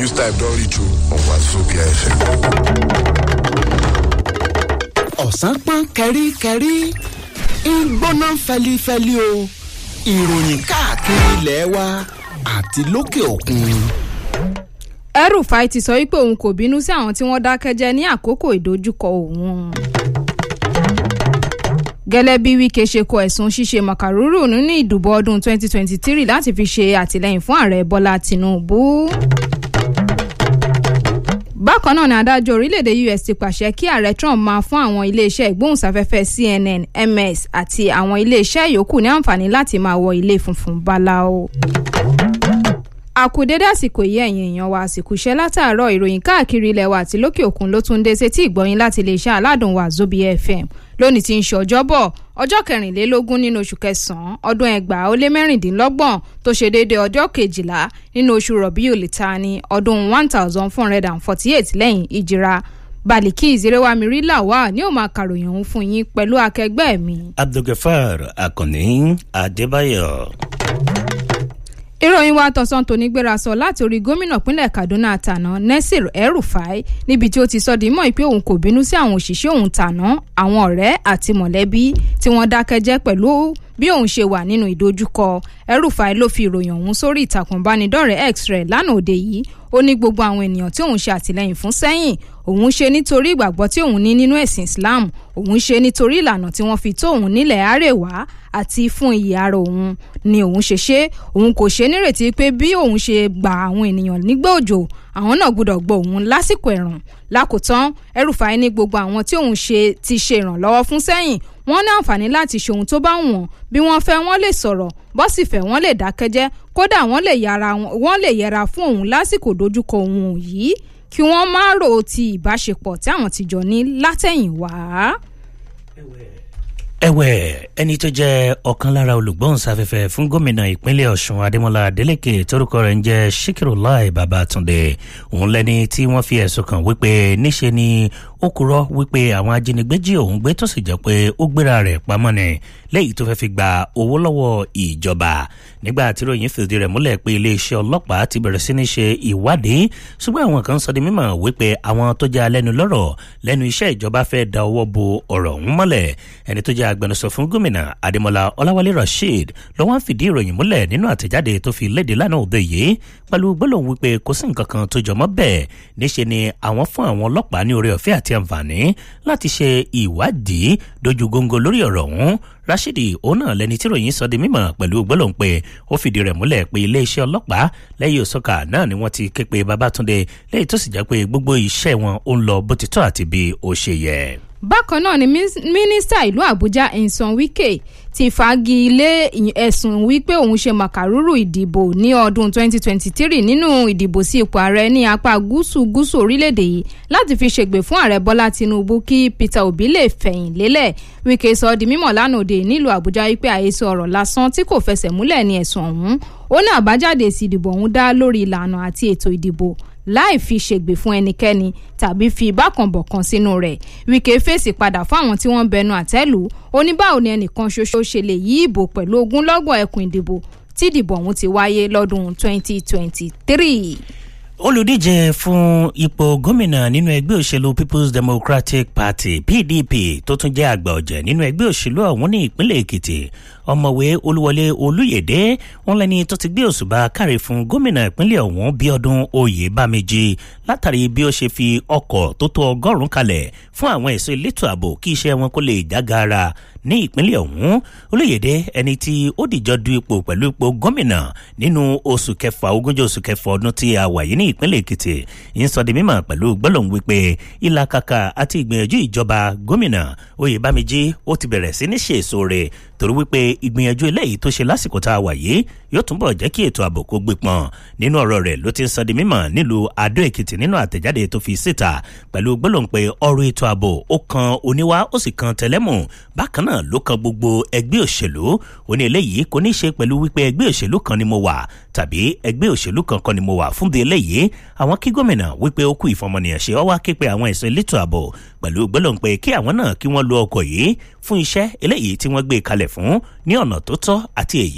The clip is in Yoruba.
news type don reach you on Wazobia FM. ọ̀sán pọ́n kẹ́ríkẹ́rí ń gbóná fẹlifẹli o ìròyìn káàkiri ilẹ̀ wa àti lókè òkun. El-Rufai ti sọ wípé òun kò bínú sí àwọn tí wọ́n dákẹ́jẹ́ ní àkókò ìdojúkọ òun. gẹ́lẹ́ bí Wike ṣe kọ ẹ̀sùn ṣíṣe màkàrúrù nínú ìdìbò ọdún 2023 láti fi ṣe àtìlẹ́yìn fún ààrẹ Bọ́lá Tinubu. bákan náà ni adájọ́ orílẹ̀-èdè US ti pàṣẹ kí ààrẹ Trump máa fún àwọn iléeṣẹ́ ìgbóhùnsáfẹ́fẹ́ CNN MS àti àwọn iléeṣẹ́ yòókù ní àǹfààní láti máa wọ ilé funfun báláú àkùdédé àsìkò yìí ẹ̀yin èèyàn wa àsìkò iṣẹ́ látàárọ̀ ìròyìn káàkiri ilẹ̀ wa àti lókè òkun ló tún dé sétí ìgbọ́yìn láti iléeṣẹ́ aládùn wa Wazobia FM lónìí tí ń ṣe ọjọ́bọ̀ ọjọ́ kẹrìnlélógún nínú oṣù kẹsàn-án ọdún ẹgbàá ó lé mẹ́rìndínlọ́gbọ̀n tó ṣe déédéé ọjọ́ kejìlá nínú oṣù Rabiul Thani ọdún one thousand four hundred and forty eight lẹ́yìn ìjìra Baliki Zerewamiri Lawal ni ó máa kàròyìn òun fún yín pẹ̀lú akẹgbẹ́ mi. Abdulgafar Akànní Adébáyọ̀ ìròyìn wa tọ̀sán tòní gbéra sọ láti orí gómìnà pínlẹ̀ Kaduna tàná Nasir El-Rufai níbi tí ó ti sọ di mọ́ pé òun kò bínú sí àwọn òṣìṣẹ́ òun tàná àwọn ọ̀rẹ́ àti mọ̀lẹ́bí tí wọ́n dákẹ́jẹ́ pẹ̀lú bí òun ṣe wà nínú ìdojúkọ El-Rufai ló fi ìròyìn ọ̀hún sórí ìtàkùn ìbánidọ́rẹ̀ẹ́ X rẹ̀ lánàá òde yìí ó ní gbogbo àwọn ènìyàn tí òun ṣe àtìlẹ́yìn fún sẹ́yìn òun ṣe nítorí ìgbàgbọ́ tí òun ní nínú ẹ̀sìn Islam òun ṣe nítorí ìlànà tí wọ́n fi tó òun nílẹ̀ àrèwá àti fún iyì ara òun ni òun ṣe ṣe òun kò ṣe nírètí pé bí òun ṣe gba àwọn ènìyàn nígbà òjò àwọn náà gbọ́dọ̀ gbọ́ òun lásìkò ẹ̀rùn lákòótán El-Rufai ní gbogbo àwọn tí òun ṣe ti ṣe ìrànlọ́wọ́ fún sẹ́yìn wọ́n ní àǹfààní láti ṣe ohun tó bá wọ̀n bí wọ́n fẹ́ wọ́n lè sọ̀rọ̀ bó sì fẹ́ wọ́n lè dákẹ́jẹ́ kódà wọ́n lè yára wọ́n lè yẹra fún òun lásìkò dojúkọ òun yìí kí wọ́n má rò ti ìbáṣepọ̀ tí àwọn ti jọ ní látẹ̀yìnwá ẹ̀wẹ̀ ẹni tó jẹ́ ọ̀kan lára olùgbóhùnsáfẹ́fẹ́ fún gómìnà ìpínlẹ̀ ọ̀ṣun adémọlá adélèké torúkọ rẹ̀ ń jẹ́ síkírùláì babátúndé òun lẹ́ni tí wọ́n fi ẹ̀sùn kàn wípé níṣe ni ó kúrò wípé àwọn ajínigbé jí òun gbé tó sì jẹ́ pé ó gbéra rẹ̀ pamọ́ ni lẹ́yìn tó fẹ́ fi gba owó lọ́wọ́ ìjọba nígbà tí ròyìn fìdí rẹ̀ múlẹ̀ pé iléeṣẹ́ ọlọ́pàá ti bẹ̀rẹ̀ sí ní ṣe ìwádìí ṣùgbọ́n àwọn kan sọ di mímọ̀ wípé àwọn tó jẹ́ alẹ́nu lọ́rọ̀ lẹ́nu iṣẹ́ ìjọba fẹ́ da ọwọ́ bo ọ̀rọ̀ ọ̀hún mọ́lẹ̀ ẹni tó jẹ́ agbẹnusọ fún gómìnà adémọlá ọláwálé rasheed ló wá ń fìdí ìròyìn múlẹ̀ nínú àtẹ̀jáde tó fi léde lánàá òde yìí pẹ̀lú gbólóhùn wípé kò sí nǹkan kan tó jọmọ́ bẹ́ẹ̀ níṣe ni àwọn fún àwọn ọlọ́pàá ní oore ọ̀fẹ́ àti àǹfààní láti ṣe ìwádìí dojú góńgó lórí ọ̀rọ̀ ọ̀hún rashidi òun náà lẹni tí ròyìn sọ di mímọ̀ pẹ̀lú gbólóhùn pé ó fìdí rẹ̀ múlẹ̀ pé iléeṣẹ́ ọlọ́pàá lẹ́yìn òsọkà náà ni wọ́n ti ké pe babatunde lẹ́yìn tó sì jẹ́ pé gbogbo iṣẹ́ wọn ó ń lọ bó ti tọ́ àti bí ó ṣe yẹ bákan náà ni mínísítà ìlú àbújá Nyesom Wike ti fagi ilé ẹ̀sùn wípé òun ṣe màkàrúrù ìdìbò ní ọdún 2023 nínú ìdìbò sí ipò ààrẹ ní apá gúúsù gúúsù orílẹ̀-èdè yìí láti fi ṣègbè fún ààrẹ bọ́lá tinubu kí peter obi lè fẹ̀yìn lélẹ̀ Wike sọ di mímọ̀ lánàá òde nílùú àbújá wípé àhesọ ọ̀rọ̀ lásán tí kò fẹsẹ̀ múlẹ̀ ní ẹ̀sùn ọ̀hún ó ní àbájáde èsì ìdìbò ọ̀hún dá lórí ìlànà àti ètò ìdìbò láì fi ṣègbè fún ẹnikẹ́ni tàbí fi ìbákanbọ̀kan sínú rẹ̀ Wike fèsì padà fún àwọn tí wọ́n bẹnu àtẹ́lù ó ní báwo ni ẹnìkan ṣoṣo ṣe lè yí ìbò pẹ̀lú ogúnlọ́gbọ̀n ẹkùn ìdìbò tí ìdìbò ọ̀hún ti wáyé lọ́dún 2023 olùdíje fún ipò gómìnà nínú ẹgbẹ́ òṣèlú people's democratic party pdp tó tún jẹ́ àgbà ọ̀jẹ̀ nínú ẹgbẹ́ òṣèlú ọ̀hún ní ìpínlẹ̀ èkìtì ọmọwé olúwọlé olúyèdè wọn lẹni tó ti gbé òṣùbà káre fún gómìnà ìpínlẹ̀ ọ̀hún bíọ́dún oyèbáméjì látàrí bí ó ṣe fi ọkọ̀ tó tó ọgọ́rùn-ún kalẹ̀ fún àwọn ẹ̀ṣọ́ elétò ààbò kí iṣẹ́ wọn kó lè jágara ní ìpínlẹ̀ ọ̀hún olóyèdè ẹni tí ó dìjọ du ipò pẹ̀lú ipò gómìnà nínú oṣù kẹfà ogúnjọ́ oṣù kẹfà ọdún tí a wà yìí ní ìpínlẹ̀ èkìtì ń sọ di mímọ̀ pẹ̀lú gbólóhùn wípé ìlàkàkà àti ìgbìyànjú ìjọba gómìnà oyèbáméjì ó ti bẹ̀rẹ̀ sí ní ṣe èso rẹ̀ torí wípé ìgbìyànjú eléyìí tó ṣe lásìkò tá a wà yìí yóò túnbọ̀ jẹ́ kí ètò ààbò kó gbé pọn nínú ọ̀rọ̀ rẹ̀ ló ti ń sọ di mímọ̀ nílùú adó èkìtì nínú àtẹ̀jáde tó fi síta pẹ̀lú gbólóhùn pé ọ̀rọ̀ ètò ààbò ó kan oníwá ó sì kan tẹlẹ́mù bákan náà ló kan gbogbo ẹgbẹ́ òṣèlú ó ní eléyìí kò ní í ṣe pẹ̀lú wípé ẹgbẹ́ òṣèlú kan ni mo wà tàbí ẹgbẹ́ òṣèlú kan kan ni mo wà fún di eléyìí àwọn kí gómìnà wípé ó kú ìfọmọnìyàn ṣe ọwọ́ képe àwọn ẹ̀sọ́ elétò ààbò pẹ̀lú gbólóhùn pé kí àwọn náà kí wọ́n lo ọkọ̀ yìí fún iṣẹ́ eléyìí tí wọ́n gbé kalẹ̀ fún ní ọ̀nà tó tọ́ àti èyí